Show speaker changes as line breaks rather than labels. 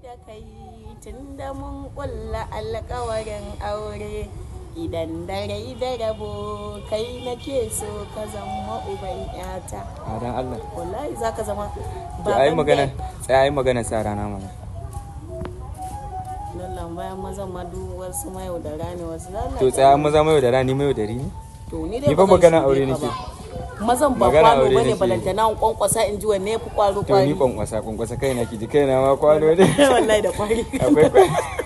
da kai tun da mun kulla alkawarin aure idan da rai da rabo kai nake so ka zama uban yata
a dan Allah
wallahi za ka zama
to ai
baban
magana
da-
tsaya ai magana sa rana mana
lallan bayan mazan ma duk wasu mayo da rani wasu lallan
to tsaya maza mai da rani mai da rini
to ni dai
Ni fa
ba zan
magana
shige
aure
ka
nake.
ba. mazan ba
Magana
kwano
aure
bane
nake.
balantana in kwankwasa in ji wanne ya fi kwaro
to
kwari
ni kwankwasa kwankwasa kaina ki ji kaina ma kwano ne
wallahi da kwari
akwai